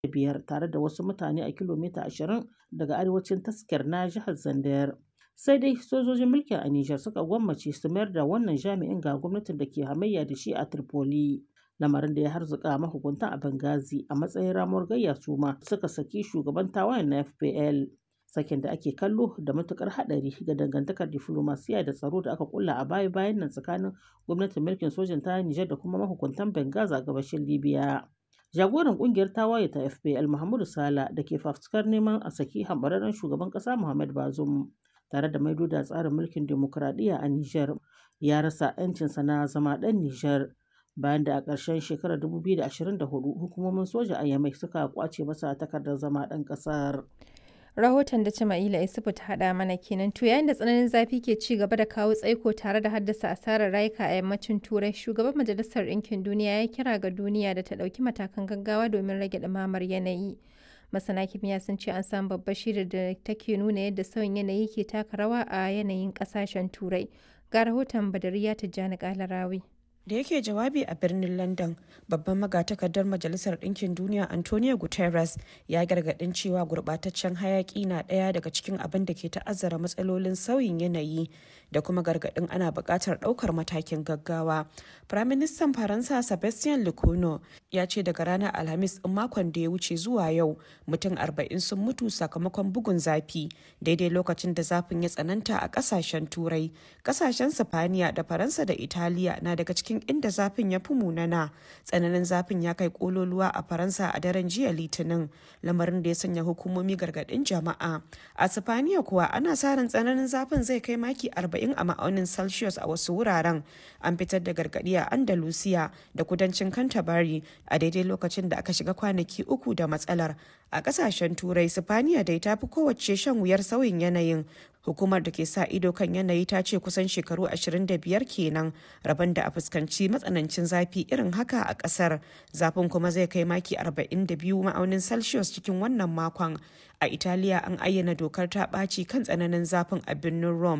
biyar tare da wasu mutane a kilomita 20 daga arewacin taskar na jihar Zandayar. Sai dai sojojin mulkin a Nijar suka gwammace su mayar da wannan jami'in ga gwamnatin da ke hamayya da shi a Tripoli. Lamarin da ya harzuka mahukuntan a Benghazi a matsayin ramuwar gayya su ma suka saki shugaban tawayen na FPL. Sakin da ake kallo da matukar hadari ga dangantakar diflomasiya da tsaro da aka kulla a baya-bayan nan tsakanin gwamnatin mulkin sojan ta Nijar da kuma mahukuntan Benghazi a gabashin Libya. Jagoran kungiyar tawaye ta FPL Mahmudu Sala da ke fafutukar neman a saki hambararren shugaban kasa Muhammad Bazoum tare da maido da tsarin mulkin demokuraɗiyya a Nijar ya rasa 'yancinsa na zama ɗan Nijar bayan da a ƙarshen shekarar 2024 hukumomin soja a Yamai suka kwace masa takardar zama ɗan ƙasar. rahoton da Jama'ila Isufu ta haɗa mana kenan to yayin da tsananin zafi ke ci gaba da kawo tsaiko tare da haddasa asarar rayuka a yammacin turai shugaban majalisar ɗinkin duniya ya kira ga duniya da ta ɗauki matakan gaggawa domin rage ɗumamar yanayi masana kimiyya sun ce an samu babbar shirin da take nuna yadda sauyin yanayi ke taka rawa a yanayin ƙasashen turai ga rahoton badariya tijjani kalarawi da yake jawabi a birnin london babban magatakardar majalisar ɗinkin duniya antonio guterres ya gargaɗin cewa gurɓataccen hayaƙi na ɗaya daga cikin abin da ke ta'azzara matsalolin sauyin yanayi da kuma gargaɗin ana buƙatar ɗaukar matakin gaggawa firaministan faransa sebastian lecornu ya ce daga ranar alhamis ɗin makon da ya wuce zuwa yau mutum arba'in sun mutu sakamakon bugun zafi daidai lokacin da zafin ya tsananta a ƙasashen turai ƙasashen sifaniya da faransa da italiya na daga cikin cikin inda zafin ya fi munana tsananin zafin ya kai kololuwa a faransa a daren jiya litinin lamarin da ya sanya hukumomi gargadin jama'a a sifaniya kuwa ana sa ran tsananin zafin zai kai maki 40 a ma'aunin celsius a wasu wuraren an fitar da gargadi a andalusiya da kudancin canterbury a daidai lokacin da aka shiga kwanaki uku da matsalar a kasashen turai sifaniya dai ta fi kowace shan wuyar sauyin yanayin hukumar da ke sa ido kan yanayi ta ce kusan shekaru 25 kenan rabon da a fuskanci matsanancin zafi irin haka a kasar zafin kuma zai kai maki 42 ma'aunin celsius cikin wannan makon a italiya an ayyana dokar ta ɓaci kan tsananin zafin a birnin rome